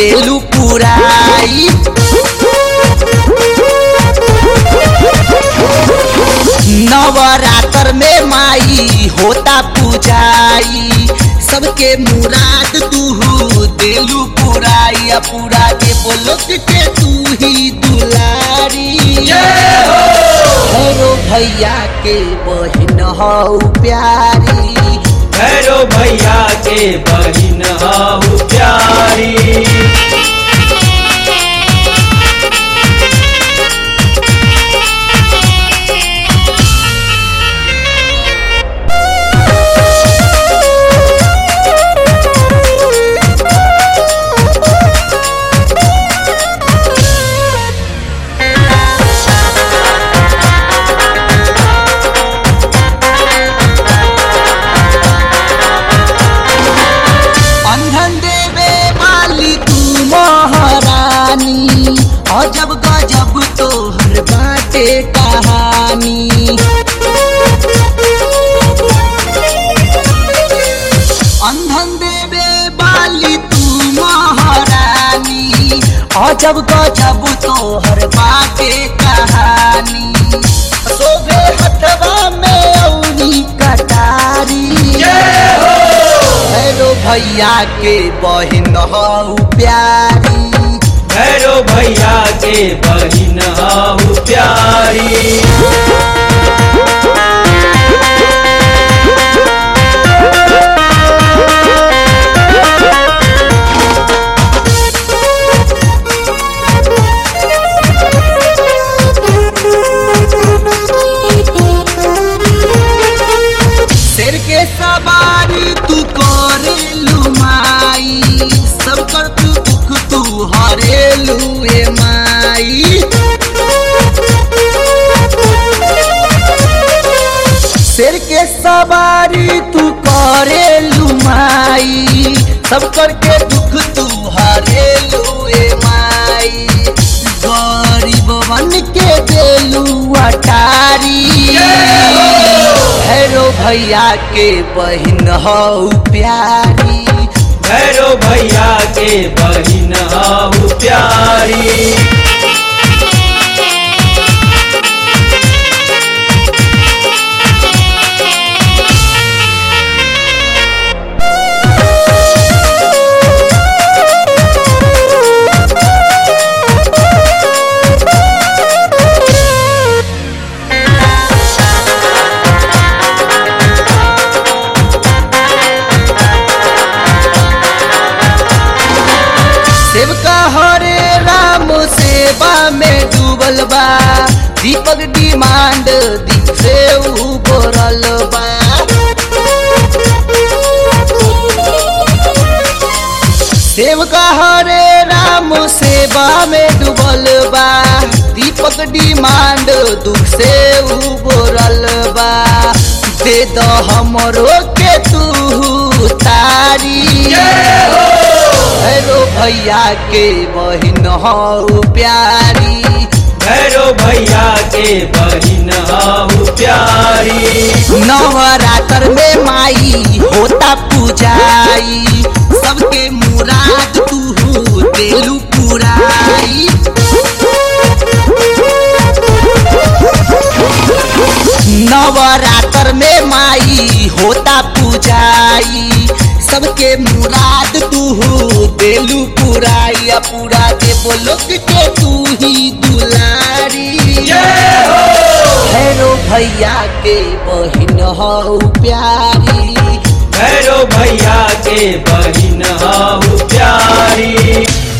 देलू पुराई नवरात्र में माई होता पूजाई सबके मुराद तू देलू पुराई आ पूरा के बोलो के तू ही दुलारी हेरो भैया के बहिन हौ प्यारी भैरो भैया के बहिन हाउ प्यारी अंधन देवे वाली तू महारानी अजब गजब तोहर बाटे कहानी अंधन देवे वाली तू महारानी अजब गजब तोहर बाटे कहानी शोभे हथवा में औनी कटारी हेलो भैया के बहिन हौ प्यारी भैरो भैया के बहिन हाउ प्यारी शेर के सवारी तू करेलू माई सब कर तू दुख तू हरेलू ए माई शेर के सवारी तू करेलू माई सब करके दुख तू हरेलू ए माई गरीब बन के देलू अटारी भैरो भैया के बहिन हौ प्यारी भैरो भैया के बहिन हाउ प्यारी सेवका हरे राम सेवा में डूबल बा दीपक डिमांड दीप से उबरल बा सेवका हरे राम सेवा में डूबल बा दीपक डिमांड दुख से उबरल बा दे दो हमरो के तू तारी हेलो भैया के बहिन हौ प्यारी भैरो भैया के बहिन हाउ प्यारी नवरात्र में माई होता पूजाई सबके मुराद तू देलू पुराई नवरात्र में माई होता पूजाई सबके मुराद तू देलू पुराई आ पूरा के बोलो के तू ही दुलारी हेलो भैया के बहिन हौ प्यारी भैरो भैया के बहिन हाउ प्यारी